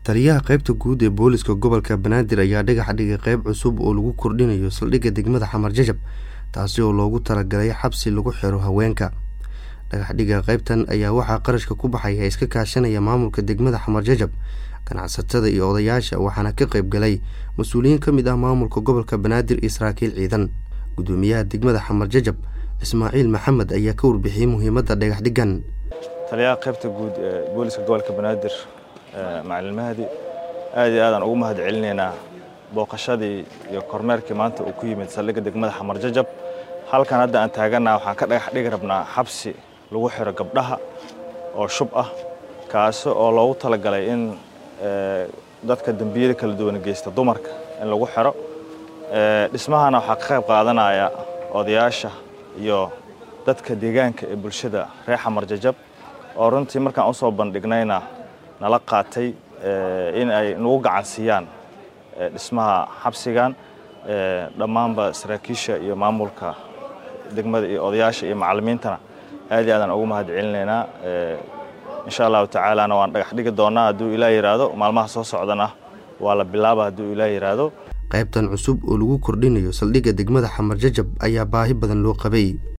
taliyaha qaybta guud ee booliska gobolka banaadir ayaa dhagax dhigay qayb cusub oo lagu kordhinayo saldhigga degmada xamar jajab taasi oo loogu talagalay xabsi lagu xiro haweenka dhagaxdhiga qaybtan ayaa waxaa qarashka ku baxaya iska kaashanaya maamulka degmada xamar jajab ganacsatada iyo odayaasha waxaana ka qayb galay mas-uuliyiin ka mid ah maamulka gobolka banaadir iyo saraakiil ciidan gudoomiyaha degmada xamar jajab ismaaciil maxamed ayaa ka warbixiyey muhiimadda dhagaxdhigan taliyaha qaybta guud ee booliska gobolka banaadir macalin mahdi aad iyo aadaan ugu mahad celinaynaa booqashadii iyo kormeerkii maanta uu ku yimid saldhigga degmada xamar jajab halkan hadda aan taagannaha waxaan ka dhagax dhigi rabnaa xabsi lagu xiro gabdhaha oo shub ah kaasi oo loogu talagalay in dadka dembiyada kala duwan geysta dumarka in lagu xiro dhismahana waxaa ka qayb qaadanaya odayaasha iyo dadka deegaanka ee bulshada reer xamar jajab oo runtii markaan u soo bandhignayna nala qaatay in ay nagu gacansiiyaan dhismaha xabsigan dhammaanba saraakiisha iyo maamulka degmada iyo odayaasha iyo macallimiintana aad iyo aadaan ugu mahad celinaynaa insha allahu tacaalana waan dhagax dhigi doonaa hadduu ilaah yidhaahdo maalmaha soo socdana waa la bilaaba hadduu ilaah yidhaahdo qaybtan cusub oo lagu kordhinayo saldhigga degmada xamar jajab ayaa baahi badan loo qabay